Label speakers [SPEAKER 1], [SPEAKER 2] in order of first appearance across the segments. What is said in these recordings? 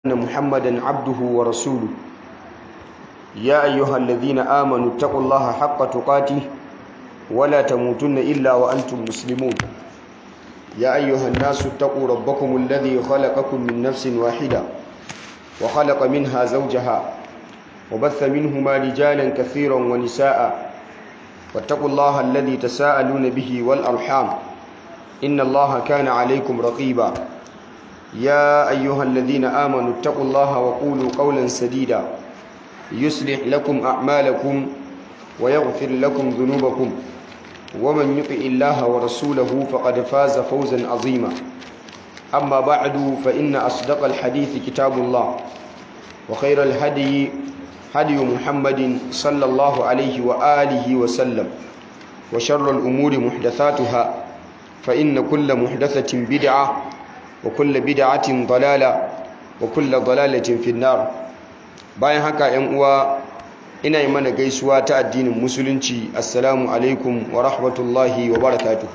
[SPEAKER 1] أن محمدا عبده ورسوله يا أيها الذين آمنوا اتقوا الله حق تقاته ولا تموتن إلا وأنتم مسلمون يا أيها الناس اتقوا ربكم الذي خلقكم من نفس واحدة وخلق منها زوجها وبث منهما رجالا كثيرا ونساء واتقوا الله الذي تساءلون به والأرحام إن الله كان عليكم رقيبا يا أيها الذين آمنوا اتقوا الله وقولوا قولا سديدا يصلح لكم أعمالكم ويغفر لكم ذنوبكم ومن يطع الله ورسوله فقد فاز فوزا عظيما أما بعد فإن أصدق الحديث كتاب الله وخير الهدي هدي محمد صلى الله عليه وآله وسلم وشر الأمور محدثاتها فإن كل محدثة بدعة وكل بدعة ضلالة وكل ضلالة في النار bayan haka ‘yan uwa ina yi mana gaisuwa ta addinin musulunci assalamu alaikum wa rahmatullahi wa barakatuhu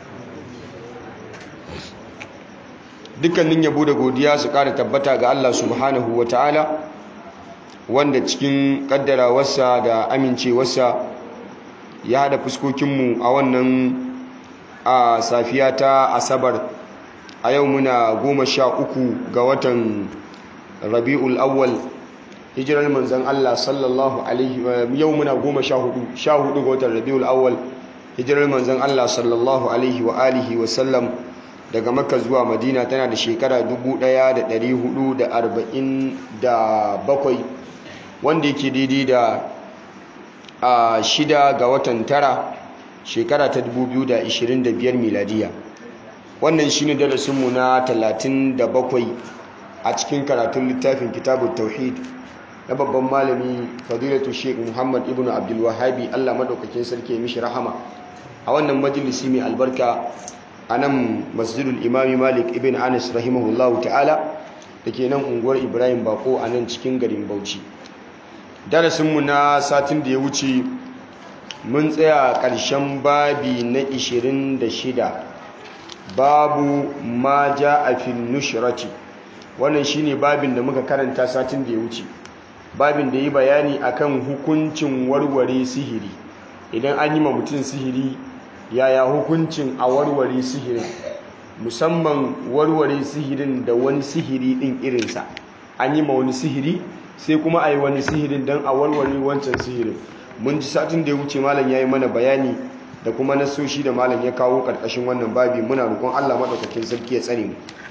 [SPEAKER 1] dukkanin yabo da godiya su ƙara tabbata ga Allah subhanahu wa ta'ala wanda cikin ƙaddarawarsa da amincewarsa ya haɗa fuskokinmu a wannan a safiya ta asabar a yau muna goma sha uku ga watan rabi'ul awwal hijirar manzan Allah sallallahu alaihi yau muna goma sha hudu sha hudu ga watan rabi'ul awwal hijirar manzan Allah sallallahu alaihi wa alihi wa sallam daga makka zuwa madina tana da shekara 1447 wanda yake daidai da a shida ga watan tara shekara ta 2025 miladiya wannan shine darasinmu na 37 a cikin karatun littafin kitabun tauhid na babban malami fadilatu sheik muhammad ibn abdulwahabi allah madaukakin sarki ya mishi rahama a wannan majalisi mai albarka a nan masjidul imami malik ibn anas rahimahullahu ta'ala da ke nan unguwar ibrahim bako a nan cikin garin bauchi darasinmu na satin da ya wuce mun tsaya ƙarshen babi na 26 babu ma ja a fin nushrati wannan shine babin da muka karanta satin da ya wuce babin da yi bayani akan hukuncin warware sihiri idan an yi ma mutum sihiri yaya hukuncin a warware sihirin musamman warware sihirin da wani sihiri din irinsa an yi ma wani sihiri sai kuma a yi wani sihirin don a warware wancan sihirin mun ji satin da ya wuce malam ya yi mana bayani da kuma nasoshi da malam ya kawo ƙarƙashin wannan babi muna rukun allah maɗaukakin sarki ya tsare mu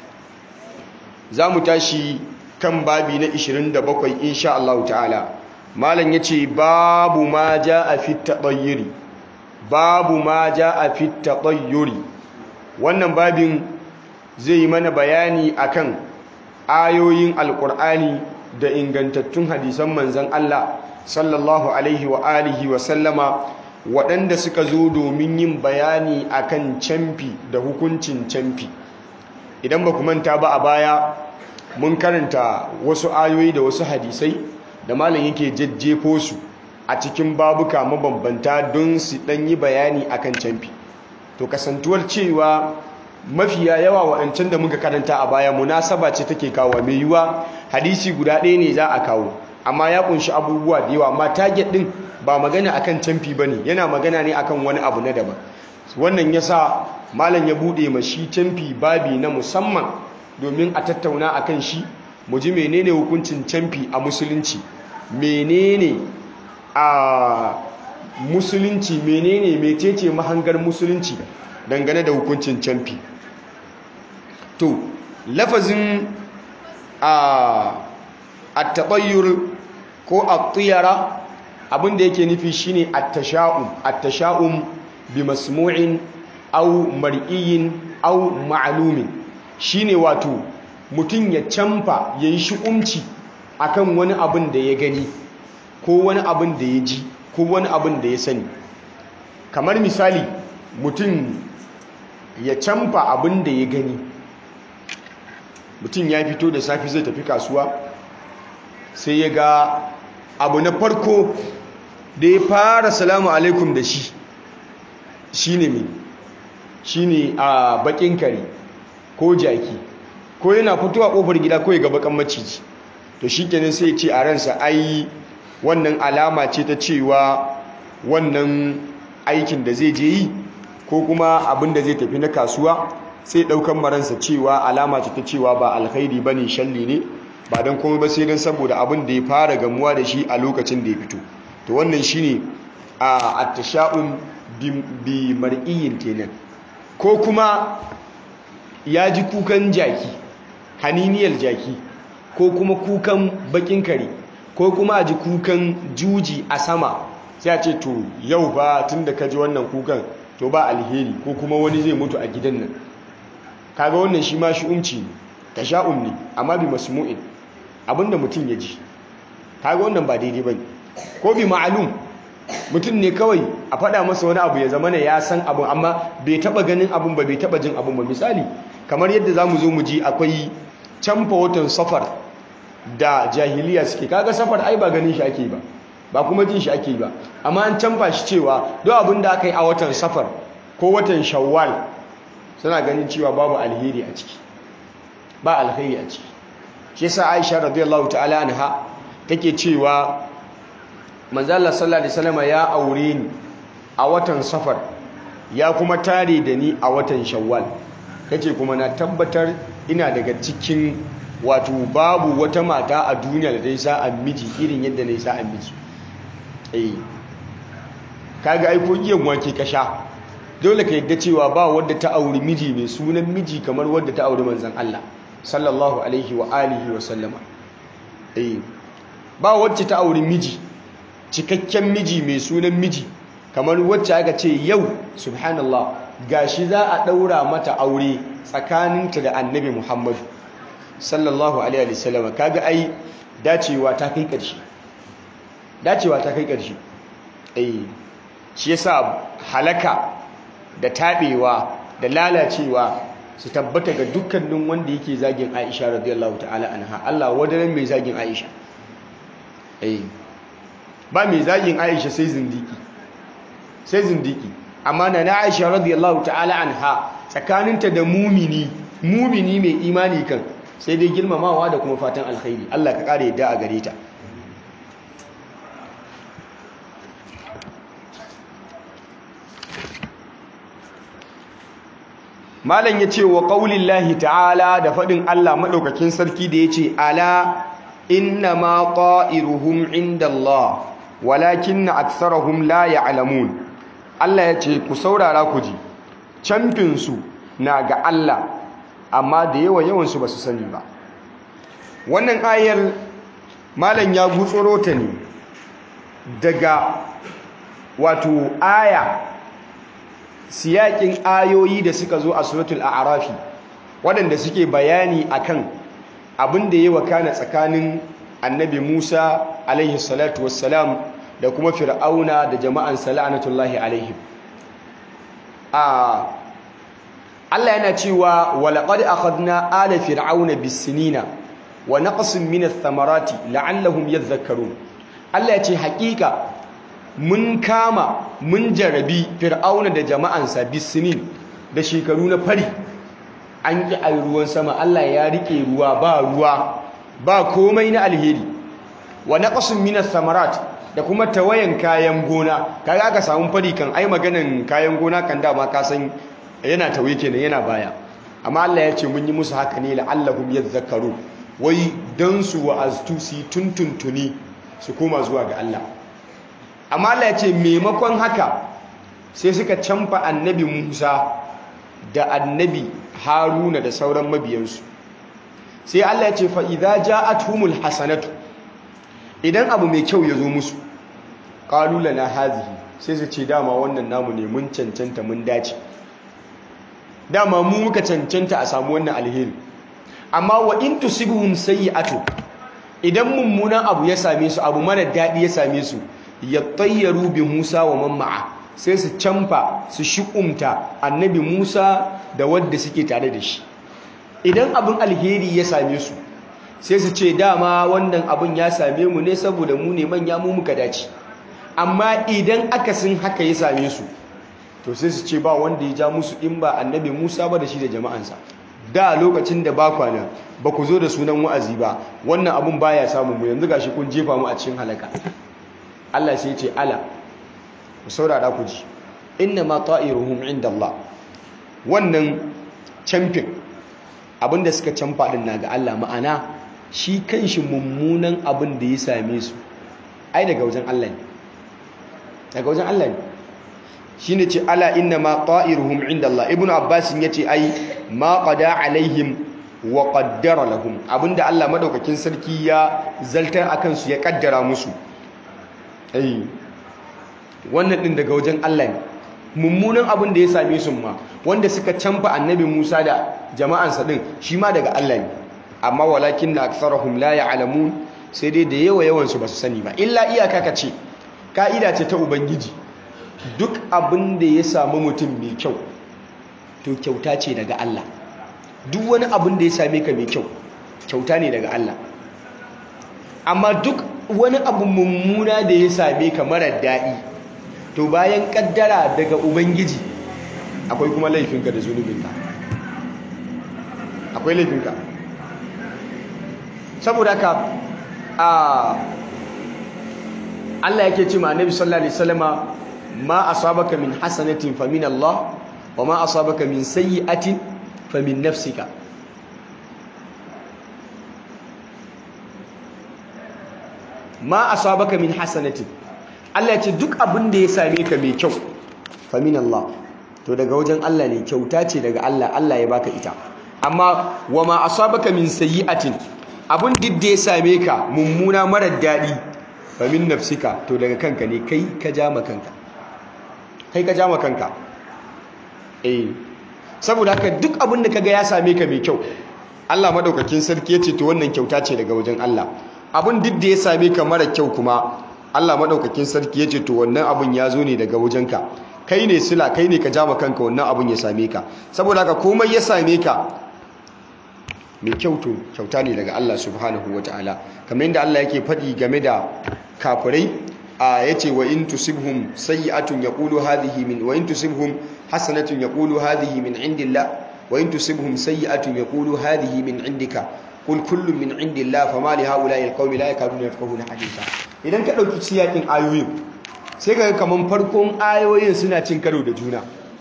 [SPEAKER 1] za mu tashi kan babi na 27 insha Allah ta'ala malam yace babu ma jaa fi tatayyuri babu ma jaa fi tatayyuri wannan babin zai yi mana bayani akan ayoyin alqur'ani da ingantattun hadisan manzon Allah sallallahu alaihi wa alihi wa sallama waɗanda suka zo domin yin bayani akan camfi da hukuncin camfi idan ba ku manta ba a baya mun karanta wasu ayoyi da wasu hadisai da malam yake jajjefo su a cikin babuka mabambanta don su dan yi bayani akan canfi to kasantuwar cewa mafiya yawa waɗancan da muka karanta a baya munasaba ce take kawo mai yiwa hadisi guda ɗaya ne za a kawo amma ya kunshi abubuwa da yawa amma target din ba magana akan canfi bane yana magana ne akan wani abu na daban wannan yasa malam ya bude mashi canfi babi na musamman domin a tattauna a kan shi mu ji menene hukuncin camfi a musulunci menene a musulunci menene metece mahangar musulunci dangane da hukuncin camfi to lafazin a at-tabayyur ko at-tiyara abinda yake nufi shine at-tasha'um at-tasha'um bi masmu'in aw mar'iyin aw ma'lumin shine wato mutum ya camfa ya yi shi'umci akan wani abin da ya gani ko wani abin da ya ji ko wani abin da ya sani kamar misali mutum ya camfa abin da ya gani mutum ya fito da safi zai tafi kasuwa sai ya ga abu na farko da ya fara salamu alaikum da shi shine mai shine a bakin kare ko jaki ko yana fitowa kofar gida ko ya ga bakan maciji to shikenan sai ya ce a ransa ai wannan alama ce ta cewa wannan aikin da zai je yi ko kuma abin da zai tafi na kasuwa sai daukan maransa cewa alama ce ta cewa ba alkhairi bane shalli ne ba dan komai ba sai dan saboda abin da ya fara gamuwa da shi a lokacin da ya fito to wannan shine a at-tasha'um bi mar'iyin kenan ko kuma ya ji kukan jaki haniniyar jaki ko kuma kukan bakin kare ko kuma a ji kukan juji a sama sai a ce to yau ba tun da ka ji wannan kukan to ba alheri ko kuma wani zai mutu a gidan nan kaga wannan shi ma shi'umci ne tasha'um ne amma bi masmu'in abinda mutum ya ji kaga wannan ba daidai bane ko bi ma'alum mutum ne kawai a faɗa masa wani abu ya zama ne ya san abu amma bai taɓa ganin abun ba bai taɓa jin abun ba misali kamar yadda za mu zo mu ji akwai canfa watan safar da jahiliya suke kaga safar ai ba ganin shi ake ba ba kuma jin shi ake ba amma an canfa shi cewa duk abin da aka yi a watan safar ko watan shawwal suna ganin cewa babu alheri a ciki ba alheri a ciki shi yasa Aisha radiyallahu ta'ala anha take cewa manzo Allah sallallahu alaihi wasallam ya aure ni a watan safar ya kuma tare da ni a watan shawwal kace kuma na tabbatar ina daga cikin wato babu wata mata a duniya da ta yi sa'an miji irin yadda na yi sa'an miji eh kaga ai ko iyan wake ka sha dole ka yadda cewa ba wadda ta auri miji mai sunan miji kamar wadda ta auri manzon Allah sallallahu alaihi wa alihi wa sallama eh ba wacce ta auri miji cikakken miji mai sunan miji kamar wacce aka ce yau subhanallah gashi za a daura mata aure tsakaninta da annabi Muhammadu sallallahu alaihi wasallam kaga ai dacewa ta kai ƙarshe dacewa ta kai ƙarshe eh shi yasa halaka da tabewa da lalacewa su tabbata ga dukkanin wanda yake zagin Aisha radiyallahu ta'ala anha Allah wadaran mai zagin Aisha eh ba mai zagin Aisha sai zindiki sai zindiki amma na Aisha radiyallahu ta'ala anha tsakaninta da mumini mumini mai imani kan sai dai girmamawa da kuma fatan alkhairi Allah ka kare yadda a gare ta malam ya ce wa ƙaulillahi ta'ala da faɗin Allah maɗaukakin sarki da ya ce ala inna ma ƙa'iruhum inda Allah walakin na aksarahum la ya'lamun Allah ya ce ku saurara ku ji camfinsu na ga Allah amma da yawa yawansu ba su sani ba wannan ayar malam ya gutsuro ta ne daga wato aya siyakin ayoyi da suka zo a suratul a'rafi waɗanda suke bayani akan abin da ya wakana tsakanin annabi Musa alaihi salatu wassalam da kuma fir'auna da jama'an sala'anatullahi alaihim a Allah yana cewa walaqad akhadna ala fir'auna bis-sinina wa naqsin min ath-thamarati la'allahum yadhakkarun Allah ya ce hakika mun kama mun jarabi fir'auna da jama'ansa bisinin da shekaru na fari an ki ayi ruwan sama Allah ya rike ruwa ba ruwa ba komai na alheri wa naqsin min ath-thamarat da kuma tawayan kayan gona kaga aka samu fari kan ai maganan kayan gona kan dama ka san yana tawaye kenan yana baya amma Allah ya ce mun yi musu haka ne la'allahum yadhakkaru wai dan su wa'aztu su tuntuntuni su koma zuwa ga Allah amma Allah ya ce maimakon haka sai suka canfa annabi Musa da annabi Haruna da sauran mabiyansu sai Allah ya ce fa idza ja'atuhumul hasanatu idan abu mai kyau ya zo musu qalu lana hazihi sai su ce dama wannan namu ne mun cancanta mun dace dama mu muka cancanta a samu wannan alheri amma wa in tusibuhum sayyi'atu idan mummunan abu ya same su abu mara daɗi ya same su yattayyaru bi Musa wa man ma'a sai su canfa su shi'umta annabi Musa da wadda suke tare da shi idan abin alheri ya same su sai su ce dama wannan abin ya same mu ne saboda mu ne manya mu muka dace amma idan akasin haka ya same su to sai su ce ba wanda ya ja musu in ba annabi Musa ba da shi da jama'ansa da lokacin da ba kwana ba ku zo da sunan wa'azi ba wannan abun baya samun mu yanzu gashi kun jefa mu a cikin halaka Allah sai ya ce ala ku saurara ku ji inna ma ta'iruhum inda Allah wannan camfin abinda suka camfa din na ga Allah ma'ana shi kanshi mummunan abin da ya same su ai daga wajen Allah ne daga wajen Allah ne shine ce ala inna ma ta'iruhum inda Allah ibnu abbas yace ai ma qada alaihim wa qaddara lahum abinda Allah madaukakin sarki ya zaltar akan su ya kaddara musu ai wannan din daga wajen Allah ne mummunan abin da ya same su ma wanda suka canfa annabi Musa da jama'ansa din shi ma daga Allah ne amma walakin na aktharuhum la ya'lamun sai dai da yawa yawan su basu sani ba illa iyaka kace ka'ida ce ta ubangiji duk abin da ya samu mutum mai kyau to kyauta ce daga Allah duk wani abin da ya same ka mai kyau kyauta ne daga Allah amma duk wani abu mummuna da ya same ka mara daɗi to bayan kaddara daga ubangiji akwai kuma laifinka da zunubinka akwai laifinka saboda haka a Allah yake ce ma annabi sallallahu alaihi wasallama ma asabaka min hasanatin fa min Allah wa ma asabaka min sayyi'atin fa min nafsika ma asabaka min hasanatin Allah ya ce duk abin da ya same ka mai kyau fa min Allah to daga wajen Allah ne kyauta ce daga Allah Allah ya baka ita amma wa ma asabaka min sayyi'atin abin duk da ya same ka mummuna marar daɗi fa min nafsika to daga kanka ne kai ka ja kanka kai ka ja kanka eh saboda haka duk abin da kaga ya same ka mai kyau Allah madaukakin sarki ya ce to wannan kyauta ce daga wajen Allah abin duk da ya same ka mara kyau kuma Allah madaukakin sarki ya ce to wannan abin ya zo ne daga wajenka kai ne sila kai ne ka ja kanka wannan abin ya same ka saboda haka komai ya same ka mai kyauto kyauta ne daga Allah subhanahu ta'ala. kamar yadda Allah yake faɗi game da kafirai a yace wa in tusibhum sayyi'atun yaqulu hadhihi min wa in tusibhum hasanatun yaqulu hadhihi min indillah wa in tusibhum sayyi'atun yaqulu hadhihi min indika qul kullun min indillah fama li haula'i alqawmi la yakaduna yafqahuna haditha idan ka dauki siyakin ayoyin sai kaga kaman farkon ayoyin suna cin karo da juna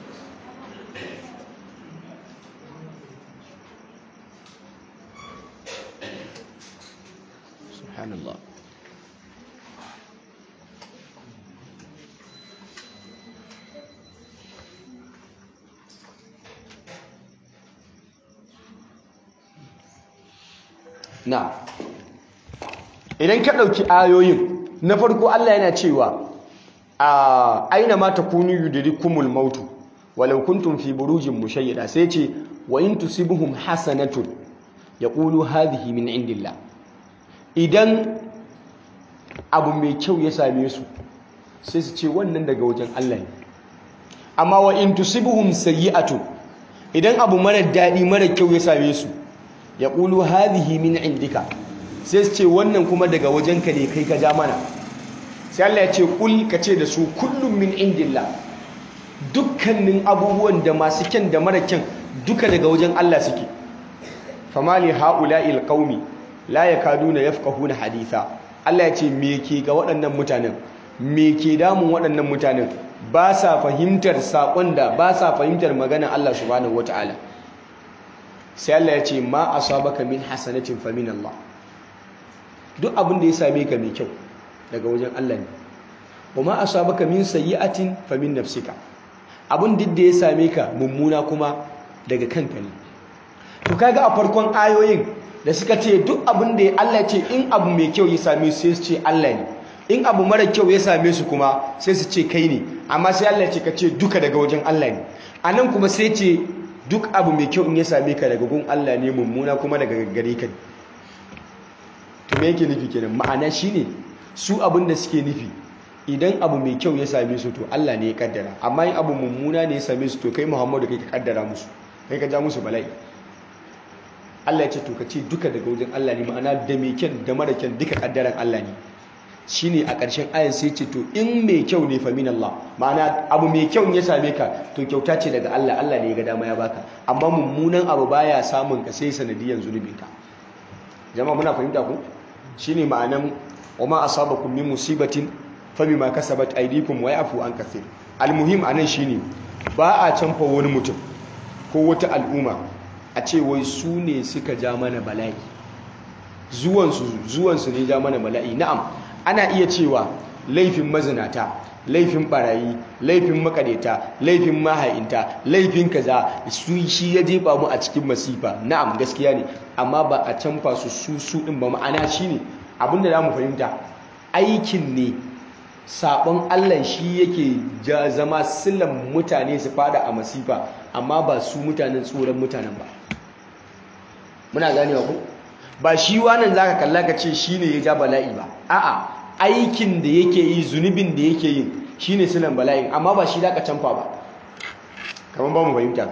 [SPEAKER 1] subhanallah na idan ka ɗauki ayoyin na farko Allah yana cewa a aina ma takunu yudrikumul mautu walau kuntum fi burujin mushayyada sai ce wa in tusibuhum hasanatun yaqulu hadhihi min indillah idan abu mai kyau ya same su sai su ce wannan daga wajen Allah ne amma wa in tusibuhum sayyi'atun idan abu mara daɗi mara kyau ya same su ya ƙulu hadhihi min indika sai su ce wannan kuma daga wajenka ne kai ka ja mana sai Allah ya ce kul ka ce da su kullum min indillah dukkanin abubuwan da masu kyan da mara kyan duka daga wajen Allah suke famali haula'il qaumi la yakaduna yafqahuna haditha Allah ya ce me ke ga waɗannan mutanen me ke damun waɗannan mutanen ba sa fahimtar saƙon da ba sa fahimtar maganar Allah subhanahu wataala sai Allah ya ce ma asabaka min hasanatin fa min Allah duk abin da ya same ka mai kyau daga wajen Allah ne wa ma asabaka min sayyi'atin fa min nafsika abin duk da ya same ka mummuna kuma daga kanka ne to kaga a farkon ayoyin da suka ce duk abin da Allah ya ce in abu mai kyau ya same su sai su ce Allah ne in abu mara kyau ya same su kuma sai su ce kai ne amma sai Allah ya ce ka ce duka daga wajen Allah ne anan kuma sai ce duk abu mai kyau in ya same ka daga gun Allah ne mummuna kuma daga gare ka to me yake nufi kenan ma'ana shine su abin da suke nufi idan abu mai kyau ya same su to Allah ne ya kaddara amma in abu mummuna ne ya same su to kai Muhammadu kai ka kaddara musu kai ka ja musu bala'i Allah ya ce to ka ce duka daga wajen Allah ne ma'ana da mai kyan da mara kyan duka kaddaran Allah ne shine a ƙarshen ayan sai ce to in mai kyau ne fa min Allah ma'ana abu mai kyau ya same ka to kyauta ce daga Allah Allah ne ya ga dama ya baka amma mummunan abu baya samun ka sai sanadiyan zunubin ka jama'a muna fahimta ku shine ma'anan wa ma asabakum min musibatin fa bima kasabat aydikum wa yafu an kathir almuhim anan shine ba a canfa wani mutum ko wata al'umma a ce wai su ne suka ja mana bala'i zuwansu zuwansu ne ja mana bala'i na'am ana iya cewa laifin mazinata laifin barayi laifin makareta laifin maha'inta laifin kaza su shi ya jefa mu a cikin masifa na'am gaskiya ne amma ba a canfa su su su din ba ma'ana shine abinda za mu fahimta aikin ne sabon Allah shi yake zama sillan mutane su fada a masifa amma ba su mutanen tsoron mutanen ba muna ganewa ku ba shi wannan zaka kalla ka ce shine ya ja bala'i ba a'a aikin da yake yi zunubin da yake yi shine silan bala'in amma ba shi zaka canfa ba kamar ba mu fahimta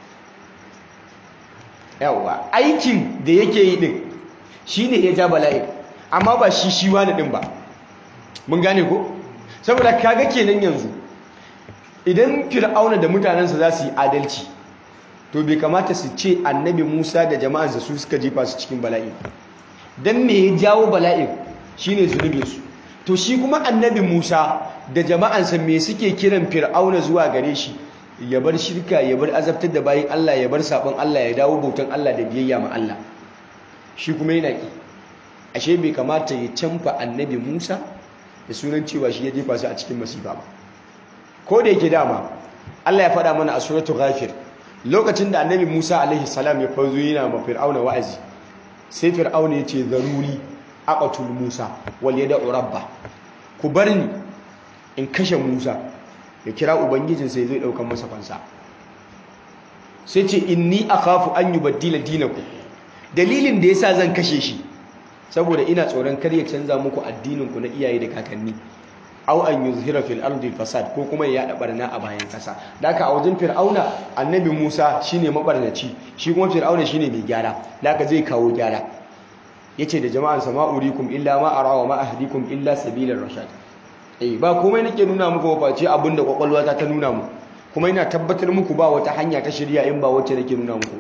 [SPEAKER 1] yawa aikin da yake yi din shine ya ja bala'in amma ba shi shi wani din ba mun gane ko saboda kaga kenan yanzu idan fir'auna da mutanensa za su yi adalci to bai kamata su ce annabi Musa da jama'ansa su suka jefa su cikin bala'i dan me ya jawo bala'in shine zunubin su to shi kuma annabi Musa da jama'ansa me suke kiran fir'auna zuwa gare shi ya bar shirka ya bar azabtar da bayin Allah ya bar sabon Allah ya dawo bautan Allah da biyayya ma Allah shi kuma yana ki ashe bai kamata ya canfa annabi Musa da sunan cewa shi ya jefa su a cikin masifa ba ko da yake dama Allah ya faɗa mana a suratul ghafir lokacin da annabi Musa alaihi salam ya fazo yana ma fir'auna wa'azi sai fir'auna ya ce zaruri aqatul Musa wal yad'u rabba ku bar ni in kashe Musa ya kira ubangijin sai zai daukan masa fansa sai ce inni akhafu an yubaddila dinakum dalilin da yasa zan kashe shi saboda ina tsoron kar ya canza muku addinin ku na iyaye da kakanni aw an yuzhira fil ardi fasad ko kuma ya yada barna a bayan kasa daka a wajen fir'auna annabi Musa shine mabarnaci shi kuma fir'auna shine mai gyara daka zai kawo gyara yace da jama'an sama urikum illa ma ara wa ma ahdikum illa sabilar rashad eh ba komai nake nuna muku ba face abinda kwakwalwata ta nuna mu kuma ina tabbatar muku ba wata hanya ta shirya in ba wacce nake nuna muku ba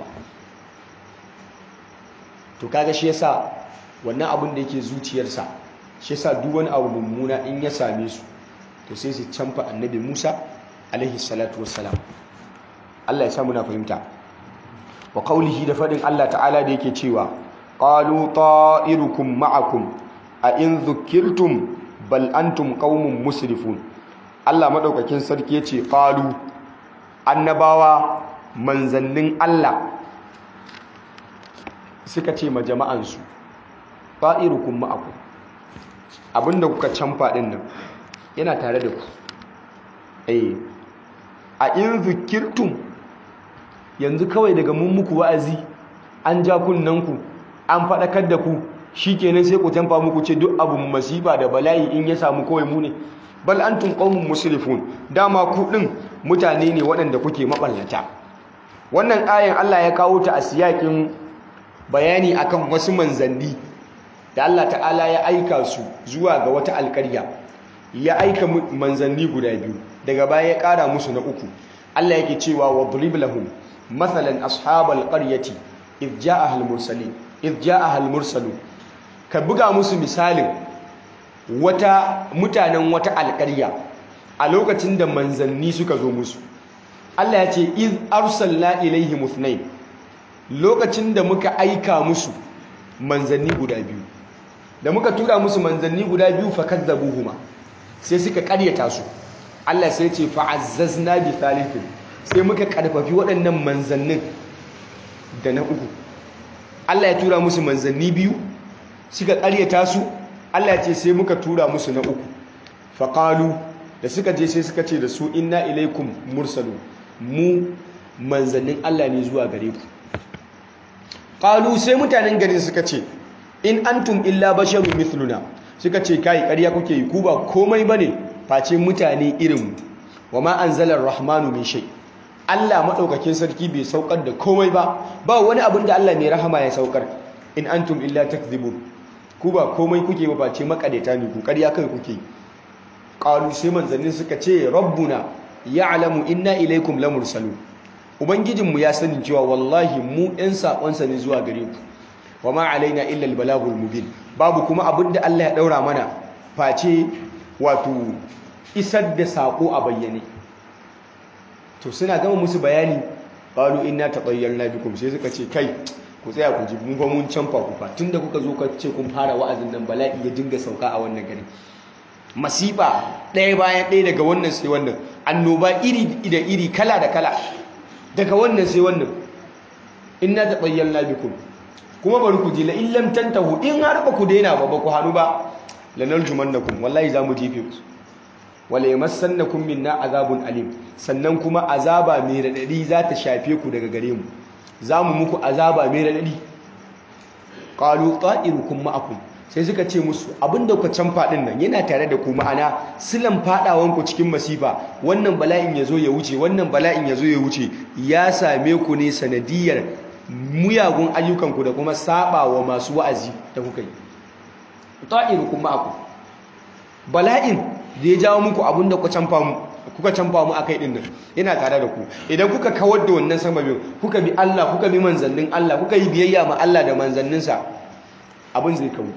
[SPEAKER 1] to kaga shi yasa wannan abin da yake zuciyarsa shi yasa duk wani abu mummuna in ya same su to sai su canfa annabi Musa alaihi salatu wassalam Allah ya sa muna fahimta wa qaulihi da fadin Allah ta'ala da yake cewa qalu ta'irukum ma'akum a in dhukirtum bal antum qaumun musrifun Allah madaukakin sarki yace qalu annabawa manzannin Allah suka ce ma jama'ansu ta'irukum ma'akum abinda kuka canfa din nan yana tare da ku eh a in zikirtum yanzu kawai daga mun muku wa'azi an ja kunnanku an faɗakar da ku shikenan sai ku canfa muku ce duk abu masifa da bala'i in ya samu kawai mu ne bal antum qaumun musrifun dama ku din mutane ne waɗanda kuke maballata wannan ayan Allah ya kawo ta a siyakin bayani akan wasu manzanni da Allah ta'ala ya aika su zuwa ga wata alƙarya ya aika manzanni guda biyu daga baya ya ƙara musu na uku Allah yake cewa wa drib lahum mathalan ashabal qaryati id ja'aha al-mursalin id ja'aha al-mursalun ka buga musu misalin wata mutanen wata alƙarya a lokacin da manzanni suka zo musu Allah ya ce iz arsalna ilaihim ithnain lokacin da muka aika musu manzanni guda biyu da muka tura musu manzanni guda biyu fa kadzabuhuma sai suka karyata su Allah sai ce fa azzazna bi thalithin sai muka karfafi waɗannan manzannin da na uku Allah ya tura musu manzanni biyu suka karyata su Allah ya ce sai muka tura musu na uku fa qalu da suka je sai suka ce da su inna ilaikum mursalun mu manzannin Allah ne zuwa gare ku qalu sai mutanen garin suka ce in antum illa basharun mithluna suka ce kai ƙarya kuke yi ku ba komai bane face mutane irin mu wama anzala ar-rahmanu min shay Allah madaukakin sarki bai saukar da komai ba ba wani abin da Allah mai rahama ya saukar in antum illa takdhibun ku ba komai kuke ba face makadaita ne ku ƙarya kai kuke qalu sai manzannin suka ce rabbuna ya'lamu inna ilaikum lamursalun ubangijinmu ya sani cewa wallahi mu ɗan saƙonsa ne zuwa gare ku wa ma alaina illa albalagul mubin babu kuma abin da Allah ya daura mana face wato isar da saƙo a bayyane to suna gama musu bayani qalu inna tatayyarna bikum sai suka ce kai ku tsaya ku ji mun fa mun canfa ku fa tunda kuka zo ka ce kun fara wa'azin nan bala'i ya dinga sauka a wannan gari masifa ɗaya bayan ɗaya daga wannan sai wannan annoba iri da iri kala da kala daga wannan sai wannan inna tatayyarna bikum kuma bari ku ji la illam tantahu in har ba ku daina ba ba ku hanu ba lanarjumannakum wallahi za mu jefe ku wala yamassannakum minna azabun alim sannan kuma azaba mai radadi za ta shafe ku daga gare mu za mu muku azaba mai radadi qalu ta'irukum ma'akum sai suka ce musu abinda ku can fadin nan yana tare da ku ma'ana silan fadawan ku cikin masifa wannan bala'in yazo ya wuce wannan bala'in yazo ya wuce ya same ku ne sanadiyar muyagun ayyukan ku da kuma sabawa masu wa'azi da kuka yi ta'irukum ma'akum bala'in da ya jawo muku abinda ku canfa mu kuka canfa mu akai din nan yana tare da ku idan kuka kawar da wannan sababin kuka bi Allah kuka bi manzannin Allah kuka yi biyayya ma Allah da manzanninsa abin zai kawo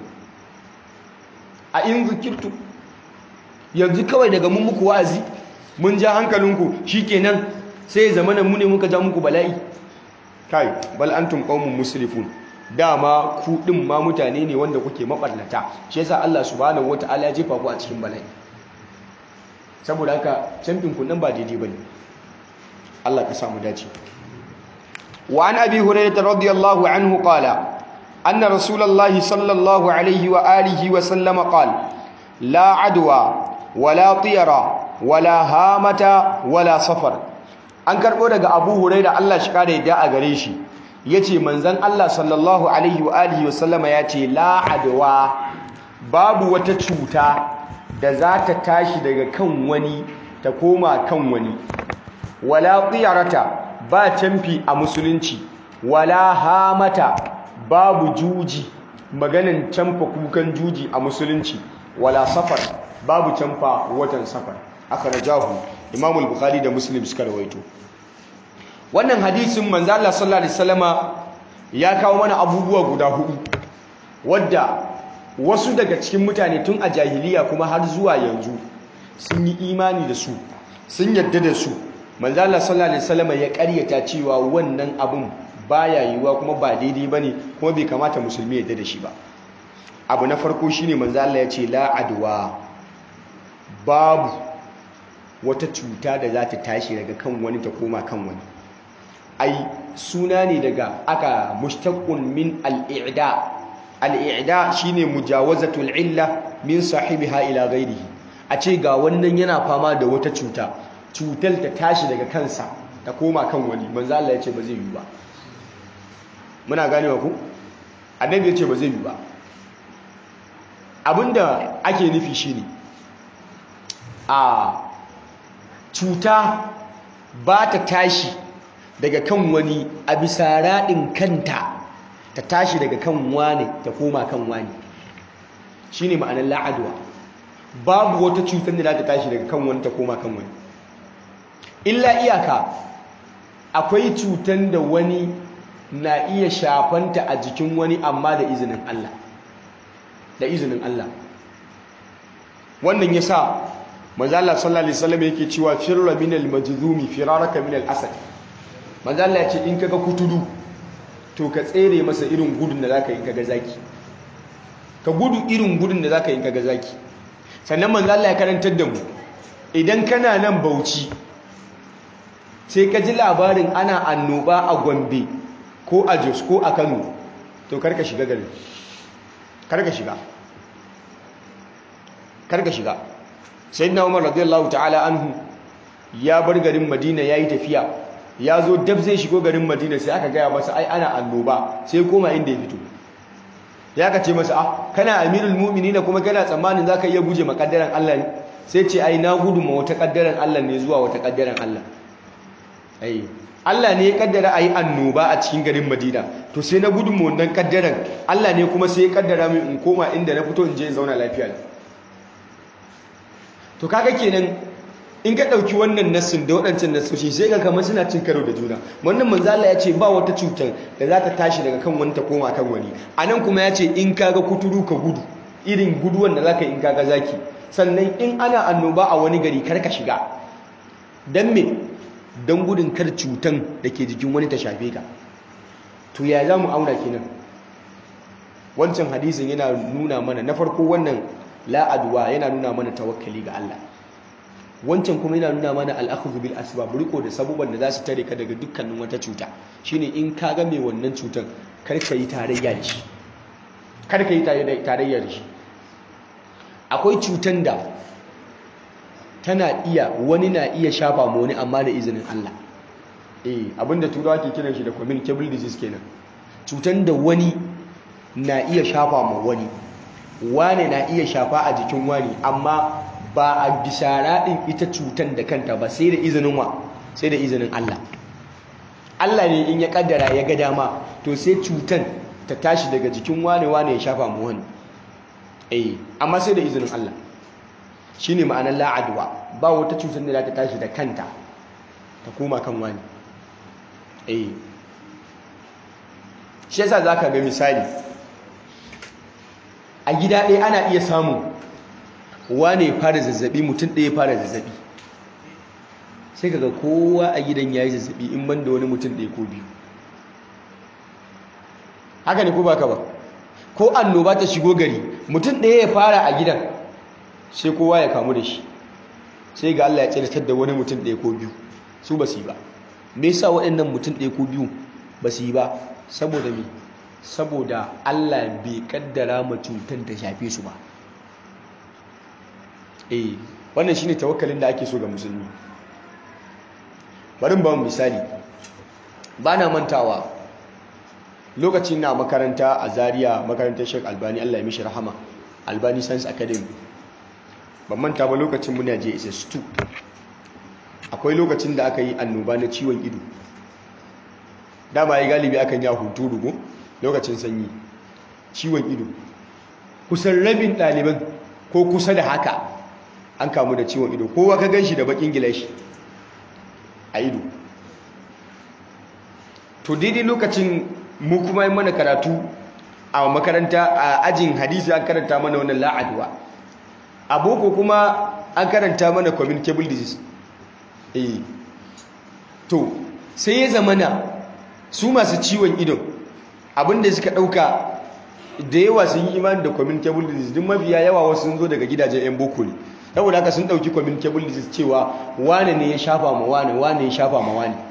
[SPEAKER 1] a in zikirtu yanzu kawai daga mun muku wa'azi mun ja hankalinku shikenan sai zamanin mu ne muka ja muku bala'i kai bal antum qaumun musrifun dama ku din ma mutane ne wanda kuke mabarnata shi yasa Allah subhanahu wataala ya jefa ku a cikin bala'i saboda haka camfin ku nan ba daidai bane Allah ka samu dace wa an abi hurairah radiyallahu anhu qala anna rasulullahi sallallahu alaihi wa alihi wa sallama qala la adwa wala tiyara wala hamata wala safar an karbo daga abu hurairah Allah shi kare yadda a gare shi yace manzon Allah sallallahu alaihi wa alihi wa sallama yace la adwa babu wata cuta da za ta tashi daga kan wani ta koma kan wani wala tsiyarata ba canfi a musulunci wala hamata babu juji maganin canfa kukan juji a musulunci wala safar babu canfa watan safar aka rajahu imamul bukhari da muslim suka rawaito wannan hadisin manzo Allah sallallahu alaihi wasallama ya kawo mana abubuwa guda hudu wadda wasu daga cikin mutane tun a jahiliya kuma har zuwa yanzu sun yi imani da su sun yadda da su manzo Allah sallallahu alaihi wasallam ya ƙaryata cewa wannan abun baya yiwuwa kuma ba daidai bane kuma bai kamata musulmi ya yadda da shi ba abu na farko shine manzo Allah ya ce la adwa babu wata cuta da za ta tashi daga kan wani ta koma kan wani ai suna ne daga aka mushtaqun min al-i'da al'ida shi ne mujawazatul illa min sahibiha ila gairihi a ce ga wannan yana fama da wata cuta cutar ta tashi daga kansa ta koma kan wani manzo Allah ya ce ba zai yi ba muna ganewa ku annabi ya ce ba zai yi ba abinda ake nufi shine a cuta ba ta tashi daga kan wani a bisa raɗin kanta ta tashi daga kan wane ta koma kan wani shi ne ma'anar la'adwa babu wata cutar da za ta tashi daga kan wani ta koma kan wani illa iyaka akwai cutar da wani na iya shafanta a jikin wani amma da izinin Allah da izinin Allah wannan yasa manzo Allah sallallahu alaihi wasallam yake cewa firra minal majzumi firaraka minal asad manzo Allah ya ce in kaga kutudu to ka tsere masa irin gudun da zaka yi kaga zaki ka gudu irin gudun da zaka yi kaga zaki sannan manzo Allah ya karantar da mu idan kana nan Bauchi sai ka ji labarin ana annoba a Gombe ko a Jos ko a Kano to karka shiga garin karka shiga karka shiga sayyidina Umar radiyallahu ta'ala anhu ya bar garin Madina yayi tafiya ya zo dab zai shigo garin madina sai aka gaya masa ai ana annoba sai koma inda ya fito ya ka ce masa ah kana amirul mu'minin kuma kana tsammanin zaka iya guje makaddaran Allah ne sai ce ai na gudu ma wata kaddaran Allah ne zuwa wata kaddaran Allah ai Allah ne ya kaddara ayi annoba a cikin garin Madina to sai na gudun mu wannan kaddaran Allah ne kuma sai ya kaddara min in koma inda na fito in je in zauna lafiya to kaga kenan in ka ɗauki wannan nassin da waɗancan nassoshi sai ga kamar suna cin karo da juna wannan manzala ya ce ba wata cutar da za ta tashi daga kan wani ta koma kan wani a nan kuma ya ce in kaga kuturu ka gudu irin guduwan da za ka in kaga zaki sannan in ana annoba a wani gari kar ka shiga don me don gudun kar cutan da ke jikin wani ta shafe ka to ya za mu auna kenan wancan hadisin yana nuna mana na farko wannan la'aduwa yana nuna mana tawakkali ga Allah wancan kuma yana nuna mana al'akhdhu bil asbab riko da sabuban da za su tare ka daga dukkanin wata cuta shine in ka ga mai wannan cutar kar ka yi tarayya da shi kar ka yi tarayya da shi akwai cutan da tana iya wani na iya shafa ma wani amma da izinin Allah eh abinda turawa ke kiran shi da communicable disease kenan cutan da wani na iya shafa ma wani wane na iya shafa a jikin wani amma ba a bisa raɗin ita cutan da kanta ba sai da izinin wa sai da izinin Allah Allah ne in ya kaddara ya ga dama to sai cutan ta tashi daga jikin wane wane ya shafa mu wani eh amma sai da izinin Allah shine ma'anar la'adwa ba wata cutar da za ta tashi da kanta ta koma kan wani eh shi yasa zaka ga misali a gida ɗaya ana iya samun wane fara zazzabi mutum ɗaya fara zazzabi sai kaga kowa a gidan ya yi zazzabi in ban da wani mutum ɗaya ko biyu haka ne ko ba ka ba ko annoba ta shigo gari mutum ɗaya ya fara a gidan sai kowa ya kamu da shi sai ga Allah ya tsirtar da wani mutum ɗaya ko biyu su ba su yi ba me yasa waɗannan mutum ɗaya ko biyu ba su yi ba saboda me saboda Allah bai kaddara ma cutar ta shafe su ba eh wannan shine tawakkalin da ake so ga musulmi bari ba mu misali bana mantawa lokacin na makaranta a Zaria makarantar Sheikh Albani Allah ya mishi rahama Albani Science Academy ban manta ba lokacin muna je SS2 akwai lokacin da aka yi annoba na ciwon ido dama ya galibi akan ya hunturu go lokacin sanyi ciwon ido kusan rabin ɗaliban ko kusa da haka an kamu da ciwon ido kowa ka gan shi da bakin gilashi a ido to daidai lokacin mu kuma yi mana karatu a makaranta a ajin hadisi an karanta mana wannan la'adwa a boko kuma an karanta mana communicable disease eh to sai ya zamana su masu ciwon ido abinda suka dauka da yawa sun yi imani da communicable disease duk mafiya yawa wasu sun zo daga gidajen yan boko ne saboda haka sun dauki communicable disease cewa wane ne ya shafa ma wane wane ya shafa ma wane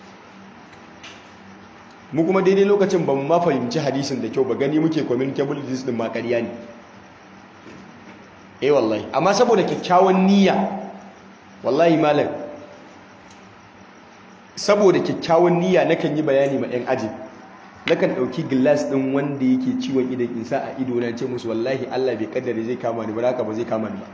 [SPEAKER 1] mu kuma daidai lokacin ba mu ma fahimci hadisin da kyau ba gani muke communicable disease din ma ƙarya ne eh wallahi amma saboda kyakkyawan niyya wallahi malam saboda kyakkyawan niyya nakan yi bayani ma 'yan aji nakan ɗauki gilas ɗin wanda yake ciwon idan in sa a ido na ce musu wallahi Allah bai kaddare zai kama ni ba haka ba zai kama ni ba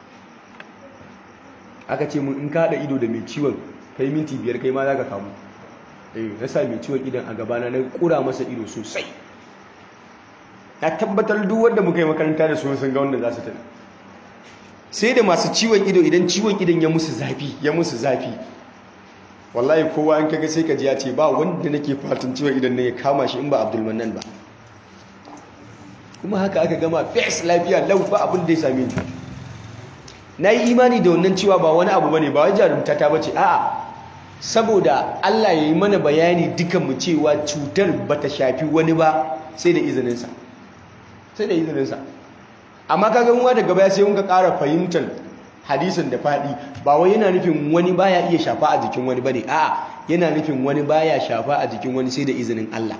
[SPEAKER 1] aka ce mun in ka haɗa ido da mai ciwon kai minti biyar kai ma za ka kamu eh na sa mai ciwon idan a gabana na kura masa ido sosai na tabbatar duk wanda muka yi makaranta da su sun ga wanda za su tana sai da masu ciwon ido idan ciwon idan ya musu zafi ya musu zafi wallahi kowa an kaga sai ka ji ya ce ba wanda nake fatan ciwon idan ne ya kama shi in ba abdulmanan ba kuma haka aka gama fes lafiya lau ba abin da ya same ni na yi imani da wannan cewa ba wani abu bane ba wai jarumta ta bace a'a saboda Allah ya yi mana bayani dukan mu cewa cutar bata shafi wani ba sai da izininsa sai da izininsa amma kaga mu daga baya sai mun ka ƙara fahimtar hadisin da faɗi ba wai yana nufin wani baya iya shafa a jikin wani bane a'a yana nufin wani baya shafa a jikin wani sai da izinin Allah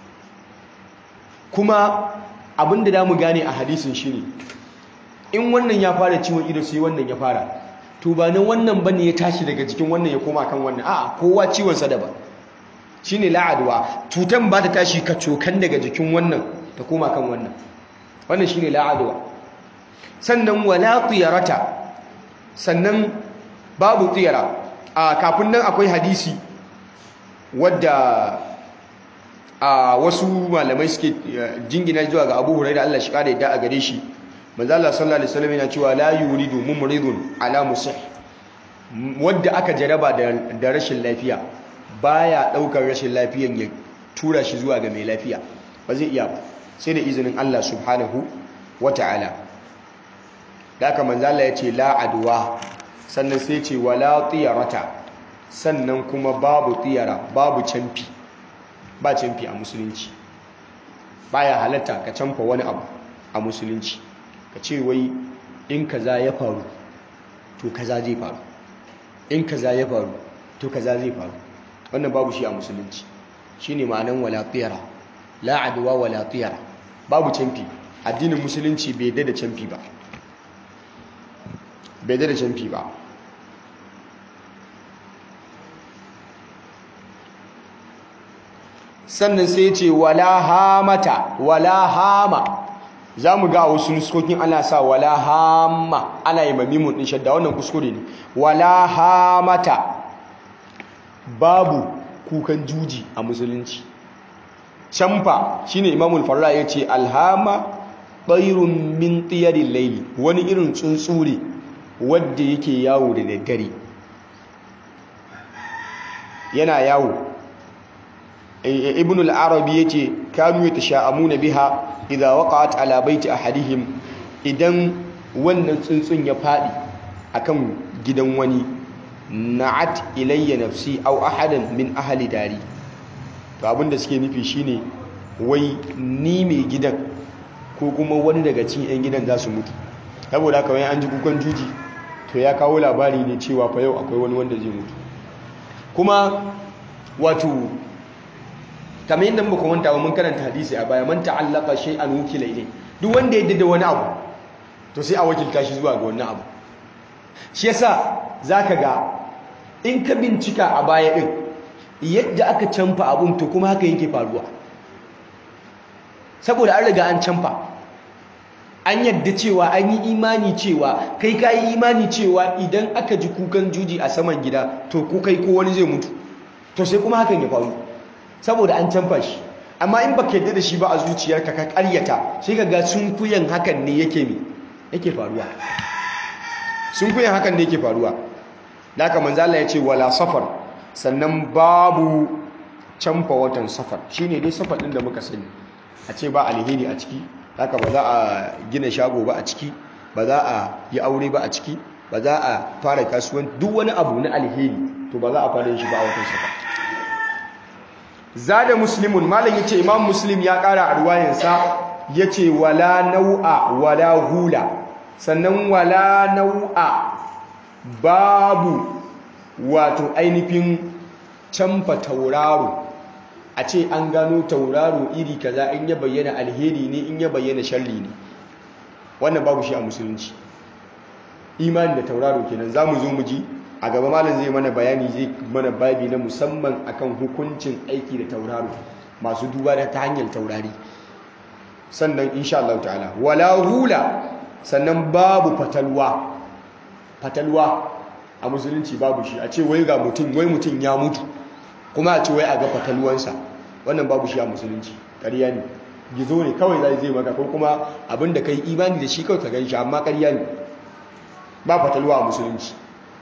[SPEAKER 1] kuma abin da mu gane a hadisin shine in wannan ya fara ciwon ido sai wannan ya fara to ba nan wannan bane ya tashi daga jikin wannan ya koma kan wannan a'a kowa ciwon sa daban shine la'adwa cutan ba ta tashi ka cokan daga jikin wannan ta koma kan wannan wannan shine la'adwa sannan wala tiyarata sannan babu tiyara a kafin nan akwai hadisi wadda a wasu malamai suke jingina zuwa ga Abu Hurairah Allah shi kare da a gare shi manzo Allah sallallahu alaihi wasallam yana cewa la yuridu mumridun ala musih wadda aka jaraba da rashin lafiya baya daukar rashin lafiyan ya tura shi zuwa ga mai lafiya ba zai iya ba sai da izinin Allah subhanahu wata'ala da aka manzo Allah ya ce la adwa sannan sai ce wala tiyarata sannan kuma babu tiyara babu canfi ba canfi a musulunci baya halatta ka canfa wani abu a musulunci ka ce wai in kaza ya faru to kaza zai faru in kaza ya faru to kaza zai faru wannan babu shi a musulunci shine ma'anan wala tiyara la adwa wala tiyara babu canfi addinin musulunci bai da canfi ba bai da canfi ba sannan sai ya ce wala hamata wala hama za mu ga wasu nuskokin ana sa wala hama ana yi mamimun ɗin shadda wannan kuskure ne wala hamata babu kukan juji a musulunci camfa shine imamul farra ya ce alhama ɓairun min tsiyarin laili wani irin tsuntsure wadda yake yawo da daddare yana yawo ibn al-arabi yace kanu yatasha'amuna biha idza waqa'at ala baiti ahadihim idan wannan tsuntsun ya fadi akan gidan wani na'at ilayya nafsi aw ahadan min ahli dari to abinda suke nufi shine wai ni mai gidan ko kuma wani daga cikin yan gidan za su mutu saboda haka wai an ji kukan juji to ya kawo labari ne cewa fa yau akwai wani wanda zai mutu kuma wato kamar yadda muka manta mun karanta hadisi a baya man ta'allaka shay'an wukila ilay duk wanda ya da wani abu to sai a wakilta shi zuwa ga wannan abu shi yasa zaka ga in ka bincika a baya din yadda aka canfa abun to kuma haka yake faruwa saboda an riga an canfa an yadda cewa an yi imani cewa kai ka yi imani cewa idan aka ji kukan juji a saman gida to ko kai ko wani zai mutu to sai kuma hakan ya faru saboda an canfa shi amma in baka yadda da shi ba a zuciyarka ka karyata sai ka ga sunkuyan hakan ne yake mi yake faruwa sunkuyan hakan ne yake faruwa da haka manzo Allah ya ce wala safar sannan babu canfa watan safar shine dai safar din da muka sani a ce ba alheri a ciki haka ba za a gina shago ba a ciki ba za a yi aure ba a ciki ba za a fara kasuwan duk wani abu na alheri to ba za a fara yin shi ba a watan safar zada muslimun malam yace imam muslim ya kara a ruwayansa yace wala nau'a wala hula sannan wala nau'a babu wato ainihin canfa tauraro a ce an gano tauraro iri kaza in ya bayyana alheri ne in ya bayyana sharri ne wannan babu shi a musulunci imani da tauraro kenan za mu zo mu ji a gaba malam zai mana bayani zai mana babi na musamman akan hukuncin aiki da tauraro masu duba da ta hanyar taurari sannan insha Allah ta'ala wala hula sannan babu fatalwa fatalwa a musulunci babu shi a ce wai ga mutum wai mutum ya mutu kuma a ce wai a ga fatalwansa wannan babu shi a musulunci ƙarya ne gizo ne kawai zai zai maka ko kuma abinda kai imani da shi kawai ka gan shi amma ƙarya ne ba fatalwa a musulunci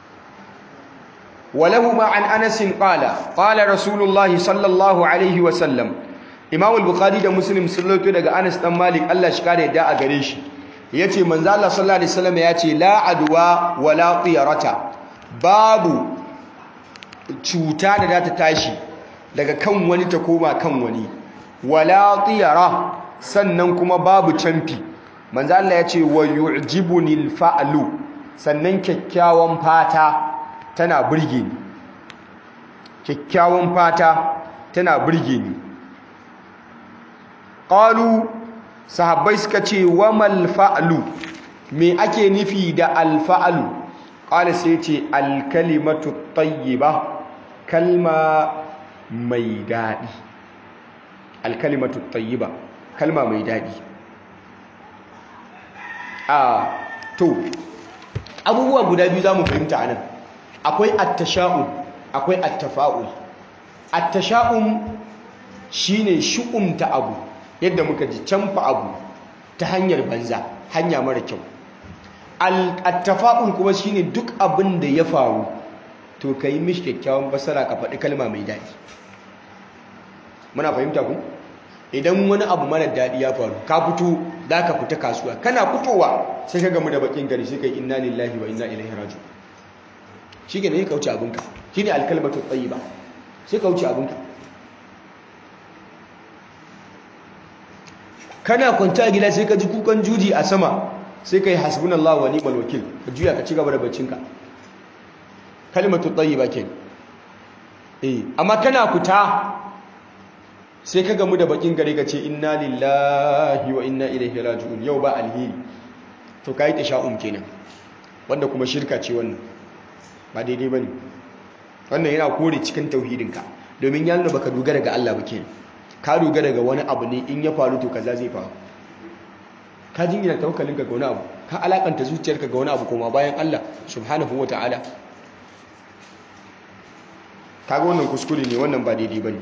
[SPEAKER 1] ولهما عن أنس قال قال رسول الله صلى الله عليه وسلم إمام البخاري ده مسلم سلوكي daga Anas dan Malik Allah shi kare da a gare shi yace manzo Allah sallallahu alaihi wasallam yace la adwa wala tiyarata babu cuta da za ta tashi daga kan wani ta koma kan wani wala tiyara sannan kuma babu canfi manzo Allah yace wa yu'jibuni al-fa'lu sannan kyakkyawan fata tana burge ni kyakkyawan fata tana burge ni qalu sahabbai suka ce wa mal fa'lu me ake nufi da al fa'lu qala sai ce al kalimatu tayyiba kalma mai dadi al kalimatu tayyiba kalma mai dadi a to abubuwa guda biyu zamu fahimta anan akwai attasha'ul akwai attafa'ul at-tasha'um shine shu'umta abu yadda muka ji canfa abu ta hanyar banza hanya mara kyau al-tafa'ul kuma shine duk abin da ya faru to kai mishi kyakkyawan basara ka faɗi kalma mai daɗi muna fahimta ku idan wani abu mara daɗi ya faru ka fito za ka fita kasuwa kana fitowa sai ka gamu da bakin gari sai ka yi inna lillahi wa inna ilaihi raji'un shi ne ka wuce abinka shi ne alkalmatu ba sai ka wuce abinka kana kwanta a gida sai ka ji kukan juji a sama sai ka yi hasbunallahu wa ni'mal wakil ka juya ka ci gaba da baccinka kalmatu tayyiba ke eh amma kana fita sai ka gamu da bakin gari ka ce inna lillahi wa inna ilaihi raji'un yau ba alheri to kai tasha'um kenan wanda kuma shirka ce wannan ba daidai bane wannan yana kore cikin tauhidinka domin ya nuna baka dogara ga Allah ba kenan ka dogara ga wani abu ne in ya faru to kaza zai faru ka jingina tawakkalinka ga wani abu ka alakanta zuciyarka ga wani abu kuma bayan Allah subhanahu wataala kaga wannan kuskure ne wannan ba daidai bane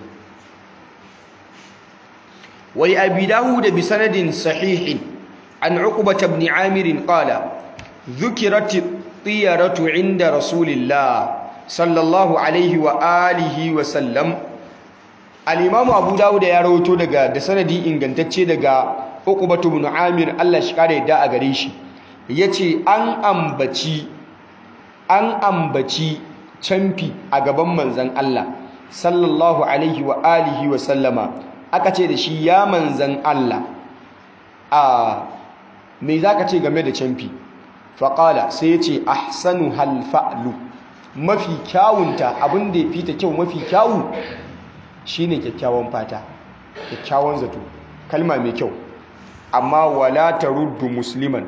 [SPEAKER 1] wai abi dawud bi sanadin sahihin an uqbah ibn amir qala dhukirat tiyaratu inda rasulillah sallallahu alaihi wa alihi wa sallam al-imam abu dawud ya rawato daga da sanadi ingantacce daga uqbah ibn amir Allah shi kare da a gare shi yace an ambaci an ambaci camfi a gaban manzan Allah sallallahu alaihi wa alihi wa sallama aka ce da shi ya manzan Allah a me zaka ce game da camfi faƙala sai ya ce ahsanu halfa'lu mafi kyawunta abin da ya fita kyau mafi kyawu shine kyakkyawan fata kyakkyawan zato kalma mai kyau amma wala taruddu musliman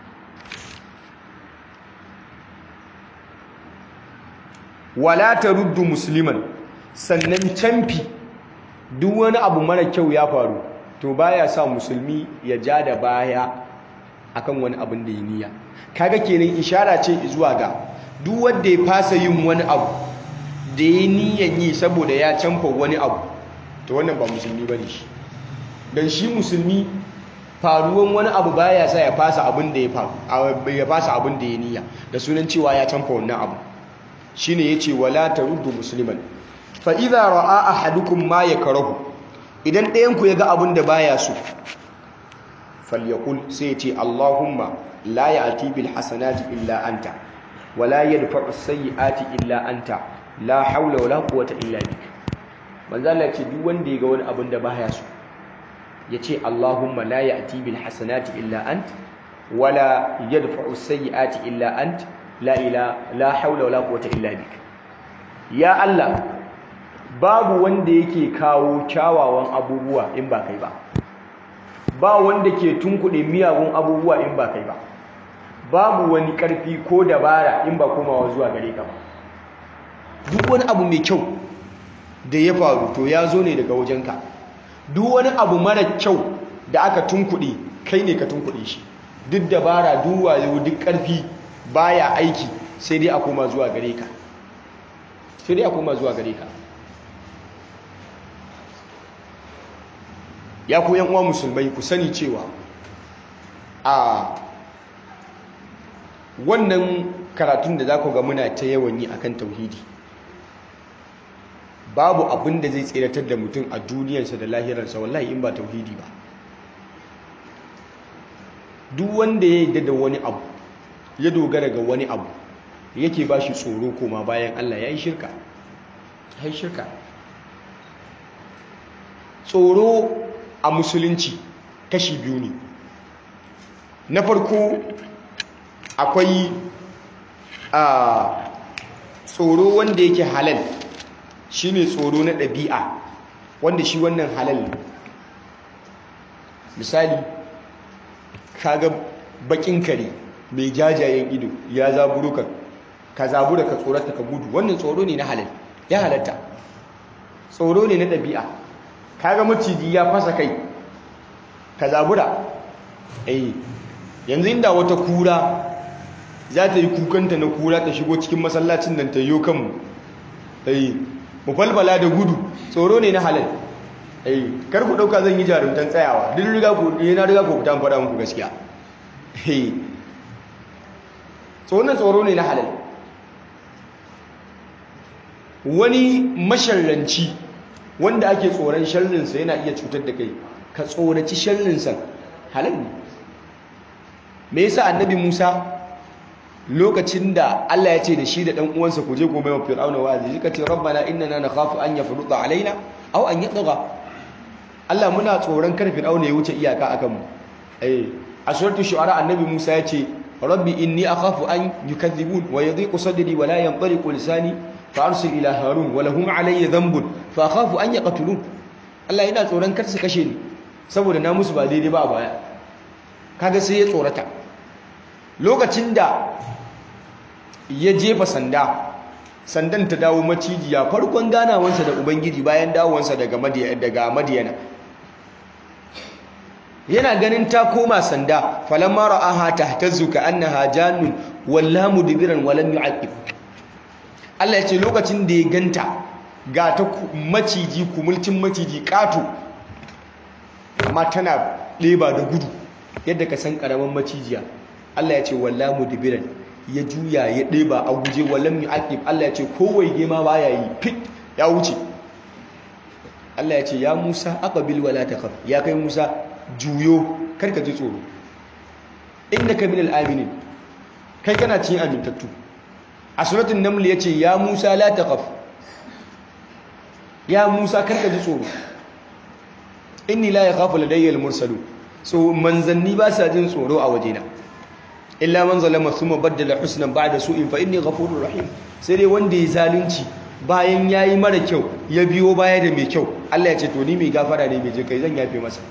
[SPEAKER 1] wala taruddu musliman sannan camfi duk wani abu mara kyau ya faru to baya sa musulmi ya ja da baya akan wani abin da ya niyya kaga kenan ishara ce zuwa ga duk wanda ya fasa yin wani abu da ya niyyan yi saboda ya canfa wani abu to wannan ba musulmi bane shi dan shi musulmi faruwan wani abu baya sa ya fasa abin da ya faru ya fasa abin da ya niyya da sunan cewa ya canfa wannan abu shine yace wala taruddu musliman fa idza ra'a ahadukum ma yakrahu idan ɗayan ku yaga abin da baya so falyakul sai yace allahumma la ya'ti bil hasanati illa anta wala yadfa'u as-sayyi'ati illa anta la hawla wala quwwata illa bik manzo Allah ce duk wanda yaga wani abin da baya so yace allahumma la ya'ti bil hasanati illa anta wala yadfa'u as-sayyi'ati illa anta la ila la haula wala quwwata illa bik ya Allah babu wanda yake kawo kyawawan abubuwa in ba kai ba ba wanda ke tunkuɗe miyagun abubuwa in ba kai ba babu wani ƙarfi ko dabara in ba komawa zuwa gare ka ba duk wani abu mai kyau da ya faru to ya zo ne daga wajenka duk wani abu mara kyau da aka tunkuɗe kai ne ka tunkuɗe shi duk dabara duk wayo duk ƙarfi baya aiki sai dai a koma zuwa gare ka sai dai a koma zuwa gare ka ya ku uwa musulmai ku sani cewa a wannan karatun da za ku ga muna ta yawan yi akan tauhidi babu abin da zai tseratar da mutum a duniyarsa da lahirarsa wallahi in ba tauhidi ba duk wanda ya yi da wani abu ya dogara ga wani abu yake ba shi tsoro koma bayan Allah ya yi shirka ya yi shirka tsoro a musulunci kashi biyu ne na farko akwai a tsoro wanda yake halal shine tsoro na ɗabi'a wanda shi wannan halal ne misali kaga bakin kare mai jajayen ido ya zaburu ka ka zabura ka tsorata ka gudu wannan tsoro ne na halal ya halatta tsoro ne na ɗabi'a kaga maciji ya fasa kai ka zabura eh yanzu inda wata kura za ta yi kukanta na kura ta shigo cikin masallacin nan ta yi kanmu eh mu falfala da gudu tsoro ne na halal eh kar ku dauka zan yi jarumtan tsayawa duk riga ku eh na riga ku fita faɗa muku gaskiya eh tsoron tsoro ne na halal wani masharranci wanda ake tsoron sharrinsa yana iya cutar da kai ka tsoraci sharrinsa halal ne me yasa annabi Musa lokacin da Allah ya ce da shi da dan uwansa ku je ku mai wa fir'auna wa'azi suka ce rabbana innana nakhafu an yafruta alaina aw an yatgha Allah muna tsoron kar fir'auna ya wuce iyaka akan mu eh a suratul shu'ara annabi Musa ya ce rabbi inni akhafu an yukadhibun wa yadhiqu sadri wa la yanṭaliqu lisani fa arsil ila harun wa lahum alayya dhanbun fa akhafu an yaqtulun Allah yana tsoron kar su kashe ni saboda na musu ba daidai ba a baya kaga sai ya tsorata lokacin da ya jefa sanda sandan ta dawo macijiya farkon ganawansa da ubangiji bayan dawowansa daga madiyana yana ganin ta koma sanda falamma ra'aha tahtazzu ka annaha jannun walla mudbiran wa lam yu'aqib Allah ya ce lokacin da ya ganta ga ta maciji kumulcin maciji katu amma tana ɗeba da gudu yadda ka san ƙaramin macijiya Allah ya ce walla mudbiran ya juya ya ɗeba a guje walam yu'aqib Allah ya ce kowai gema baya yi fit ya wuce Allah ya ce ya Musa aqbil wala takhaf ya kai Musa juyo karka ji tsoro innaka minal aminin kai kana cikin amintattu a suratul naml ya ce ya Musa la takhaf ya Musa karka ji tsoro inni la yakhafu ladayya al-mursalun so manzanni ba sa jin tsoro a wajena illa man zalama thumma baddala husnan ba'da su'in fa inni ghafurur rahim sai dai wanda ya zalunci bayan yayi mara kyau ya biyo baya da mai kyau Allah ya ce to ni mai gafara ne mai kai zan yafe masa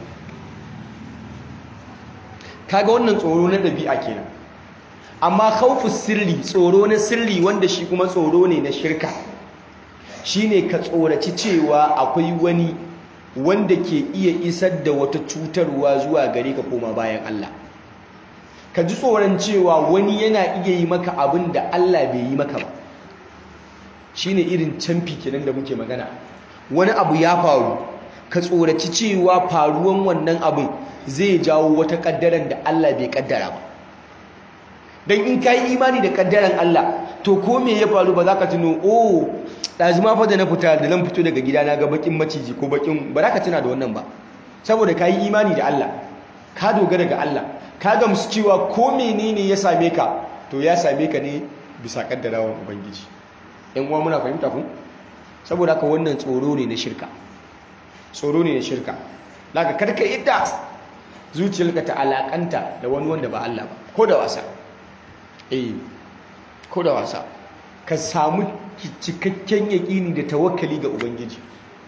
[SPEAKER 1] kaga wannan tsoro na dabi'a kenan amma khawfus sirri tsoro na sirri wanda shi kuma tsoro ne na shirka shine ka tsoraci cewa akwai wani wanda ke iya isar da wata cutarwa zuwa gare ka koma bayan Allah ka ji tsoron cewa wani yana iya yi maka abin da Allah bai yi maka ba shine irin canfi kenan da muke magana wani abu ya faru ka tsoraci cewa faruwan wannan abin zai jawo wata kaddaran da Allah bai kaddara ba dan in kai imani da kaddaran Allah to ko me ya faru ba za ka tuno oh ɗazuma fa da na fita da nan fito daga gida na ga bakin maciji ko bakin ba za ka tuna da wannan ba saboda ka yi imani da Allah ka dogara ga Allah ka gamsu cewa ko menene ya same ka to ya same ka ne bisa kaddarawan ubangiji yan uwa muna fahimta ku saboda haka wannan tsoro ne na shirka tsoro ne na shirka daga karka idda zuciyarka ta alakanta da wani wanda ba Allah ba ko da wasa eh ko da wasa ka samu cikakken yaƙini da tawakkali ga ubangiji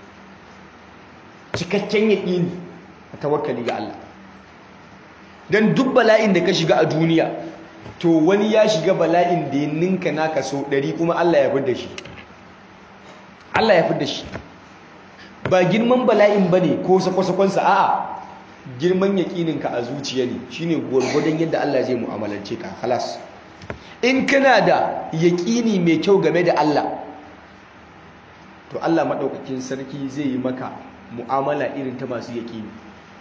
[SPEAKER 1] cikakken yaƙini da tawakkali ga Allah don duk bala'in da ka shiga a duniya to wani ya shiga bala'in da ya ninka naka so ɗari kuma Allah ya fi da shi Allah ya fi da shi ba girman bala'in ba ne ko sakwasakonsa a'a girman yaƙininka a zuciya ne shine gwargwadon yadda Allah zai mu'amalance ka halas in kana da yaƙini mai kyau game da Allah to Allah maɗaukakin sarki zai yi maka mu'amala irin ta masu yaƙini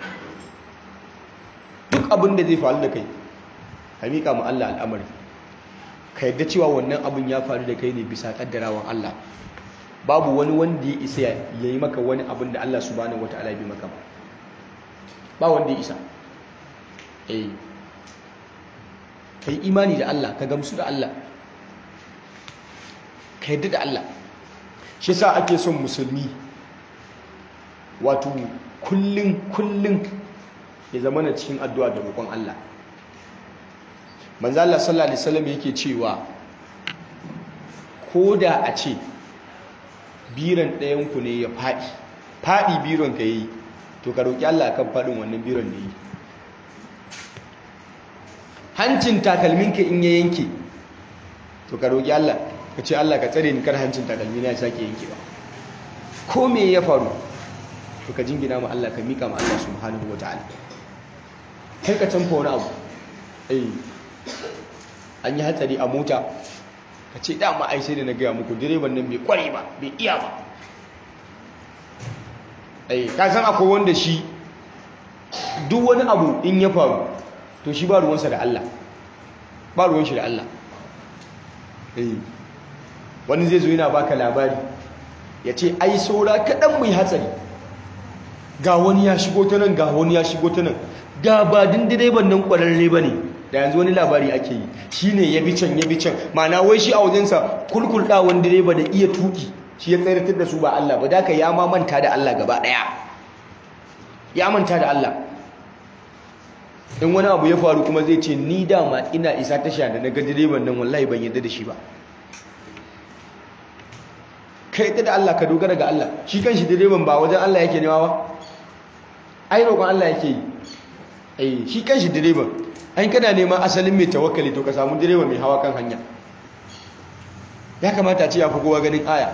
[SPEAKER 1] duk abin da zai faru da kai ka miƙa mu Allah al'amari ka yadda cewa wannan abin ya faru da kai ne bisa ƙaddarawan Allah babu wani wanda ya isa ya yi maka wani abin da Allah subhanahu wata'ala bi maka ba ba wanda ya isa eh ka yi imani da Allah ka gamsu da Allah ka yadda da Allah shi sa ake son musulmi wato kullum kullum ya zama na cikin addu'a da roƙon Allah manzo Allah sallallahu alaihi wasallam yake cewa ko da a ce biran ɗayan ku ne ya faɗi faɗi biron ka yi to ka roƙi Allah kan faɗin wannan biron da yi hancin takalminka in ya yanke to ka roƙi Allah ka ce Allah ka tsare ni kar hancin takalmi na ya sake yankewa ko me ya faru to ka jingina ma Allah ka mika ma Allah subhanahu wataala kai ka canfa wani abu eh an yi hatsari a mota ka ce dama ai sai da na gaya muku direban nan bai kware ba bai iya ba eh ka san akwai wanda shi duk wani abu in ya faru to shi ba ruwansa da Allah ba ruwan shi da Allah eh wani zai zo yana baka labari ya ce ai saura kaɗan mai hatsari ga wani ya shigo ta nan ga wani ya shigo ta nan da ba din direban nan ƙwararre ba ne da yanzu wani labari ake yi shi ne ya bi can ya bi can ma'ana wai shi a wajensa kulkulɗawan direba da iya tuki shi ya tsayar da su ba Allah ba da ka ya ma manta da Allah gaba ɗaya ya manta da Allah in wani abu ya faru kuma zai ce ni dama ina isa tasha da na ga direban nan wallahi ban yadda da shi ba ka yadda da Allah ka dogara ga Allah shi kan shi direban ba wajen Allah yake nema ba ai roƙon Allah yake yi ai shi kan shi direban ai kana neman asalin mai tawakkali to ka samu direba mai hawa kan hanya ya kamata a ce ya fi kowa ganin aya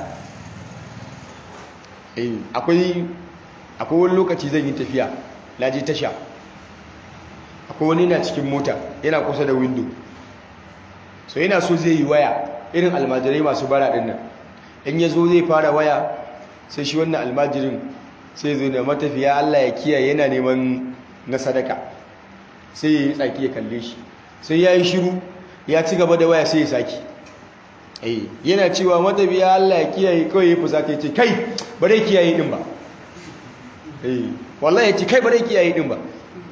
[SPEAKER 1] akwai akwai wani lokaci zan yi tafiya na je tasha akwai wani na cikin mota yana kusa da windo so yana so zai yi waya irin almajirai masu bara din nan in ya zo zai fara waya sai shi wannan almajirin sai zo da matafiya Allah ya kiyaye yana neman na sadaka sai ya yi tsaki ya kalle shi sai ya yi shiru ya ci gaba da waya sai ya saki yana cewa matafiya Allah ya kiyaye kawai ya fusa ya ce kai ba dai kiyaye din ba wallahi ya ce kai ba dai kiyaye din ba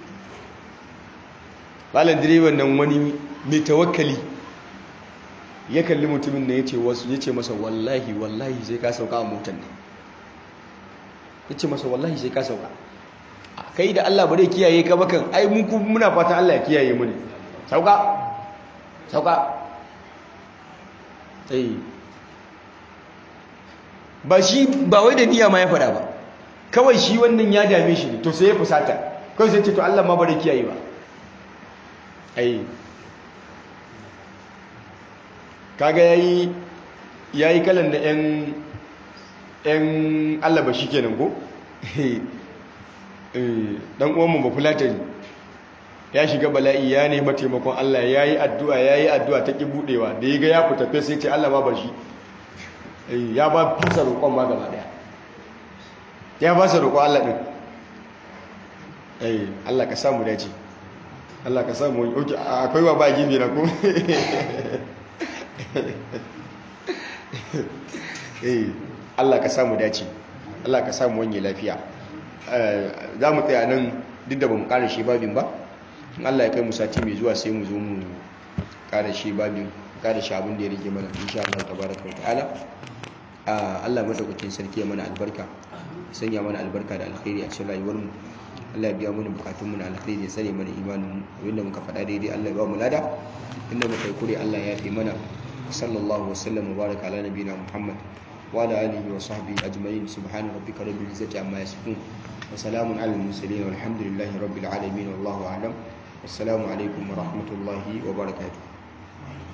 [SPEAKER 1] malam direban nan wani mai tawakkali ya kalli mutumin da ya ce wasu ya ce masa wallahi wallahi sai ka sauka a motar ne ya ce masa wallahi sai ka sauka kai da Allah ba dai kiyaye ka bakan ai muku muna fatan Allah ya kiyaye mu ne sauka sauka ai ba shi ba wai da niyya ma ya fada ba kawai shi wannan ya dame shi ne to sai ya fusata kawai sai ce to Allah ma ba dai kiyaye ba ai kaga yayi yayi kalan da yan yan Allah ba shi kenan ko eh dan uwan mu ba fulatani ya shiga bala'i ya nemi taimakon Allah yayi addu'a yayi addu'a ta ki budewa da yaga ya fita fe sai ce Allah ma bar shi eh ya ba fasa roƙon ma gaba daya ya ba sa roƙon Allah din eh Allah ka samu dace Allah ka samu oke akwai wa ba gibi na ko eh Allah ka samu dace Allah ka samu wani lafiya za mu tsaya nan duk da ba mu ƙara shi babin ba in Allah ya kai mu sati mai zuwa sai mu zo mu ƙara shi babin ƙara shi abin da ya rage mana insha Allah tabaraka wa ta'ala Allah madaukakin sarki ya mana albarka sanya mana albarka da alkhairi a cikin rayuwar mu Allah ya biya mana bukatun mu na alkhairi ya tsare mana imanin mu wanda muka faɗa daidai Allah ya ba mu lada inda muka yi kure Allah ya fi mana sallallahu wa sallam wa baraka ala nabiyina Muhammad wa ala alihi wa sahbihi ajma'in subhana rabbika rabbil izzati amma yasifun wa salamun ala al-mursalin walhamdulillahi rabbil alamin wallahu a'lam wassalamu alaikum wa rahmatullahi wa barakatuh